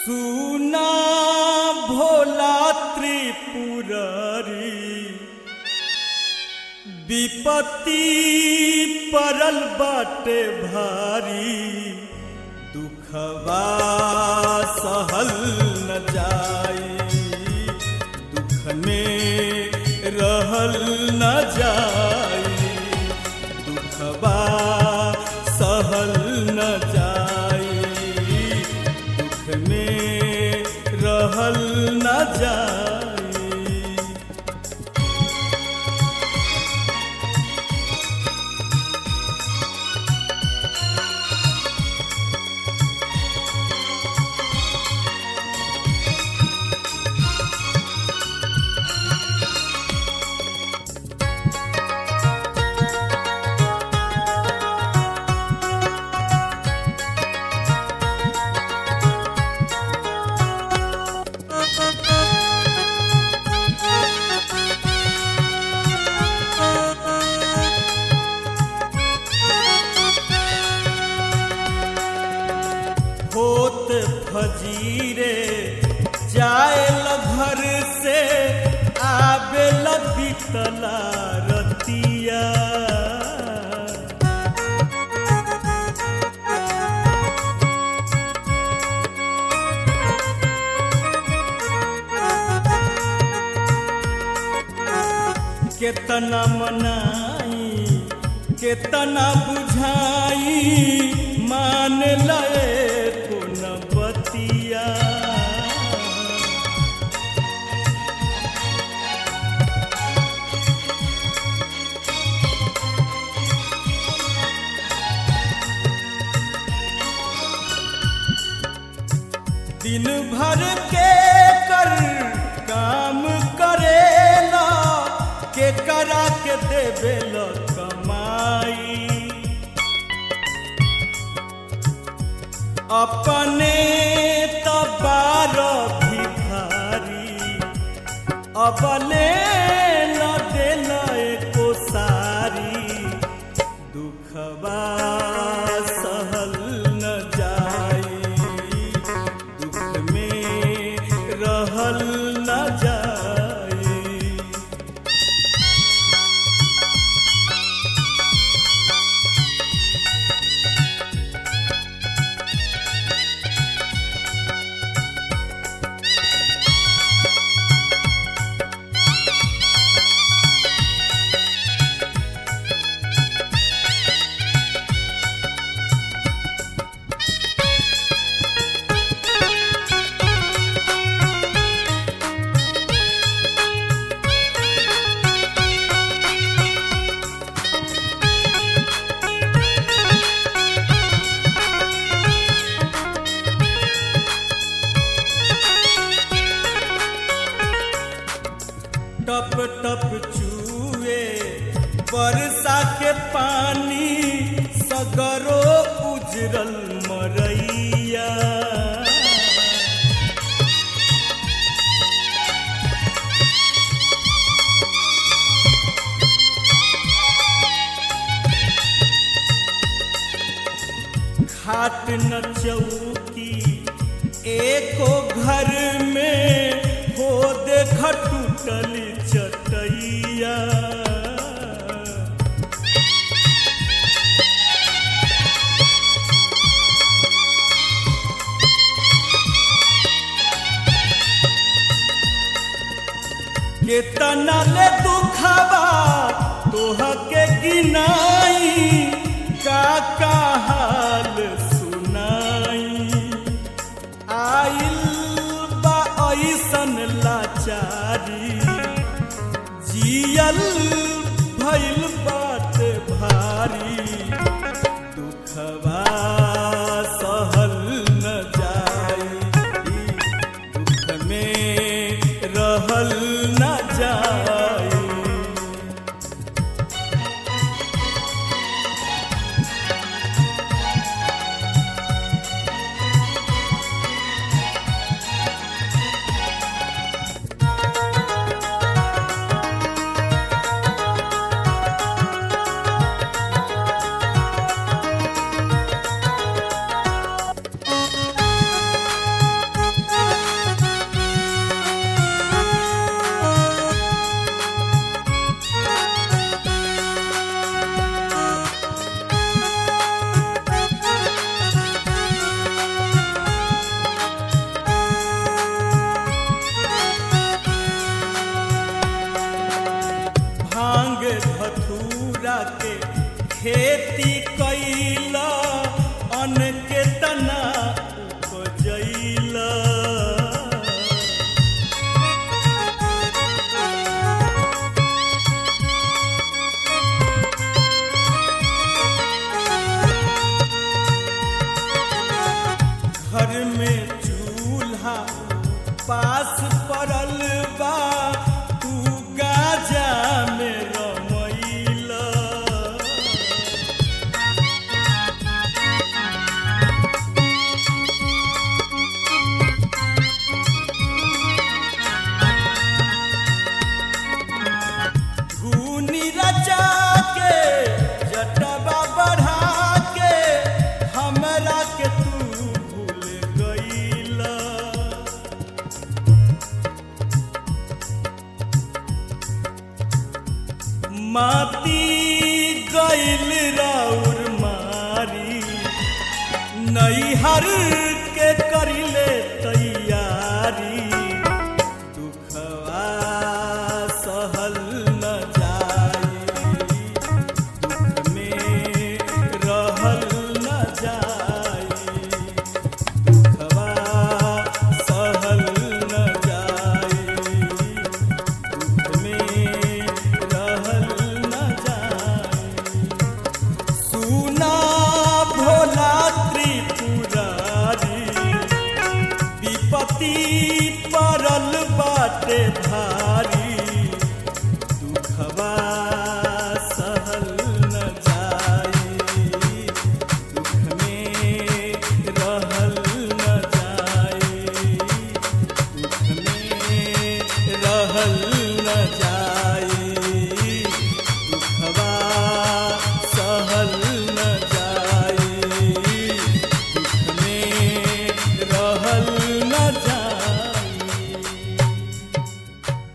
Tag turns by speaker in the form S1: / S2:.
S1: सुना भोला त्रिपुरारी विपत्ति परल बाटे भारी दुखवा सहल न जाई दुख में रहल न जाई दुखवा सहल न जाई दुख में रहल न जाई होत फजीरे जाएल घर से आवेल बितला रतिया केतना मनाई केतना बुझाई मान लए कोन बतिया दिन भर के कर काम करेला के करा के देवेल कमाई अपने तबार भिखारी अबले न देल एको सारी दुखवा सहल न जाई दुख में रहल न जाई टप टप चूए बरसा के पानी सगरो उजरल मरैया खाट न चौकी एको घर में हो देख टूटल चटैया केतना ले दुखबा तोह के गिनाई का का हाल सुनाई आइल बा ऐसन लाचारी जियल भइल बात भारी दुखवा सहल न जाई दुख में रहल न जाई खेती कैला अन्न के तना उपजैला घर में चूल्हा पास पड़ल बा तू गाजा में रमैला धूनी रचा के जटबा बढ़ा के हमरा के तू भूल गईला माती गईल राउर मारी नैहर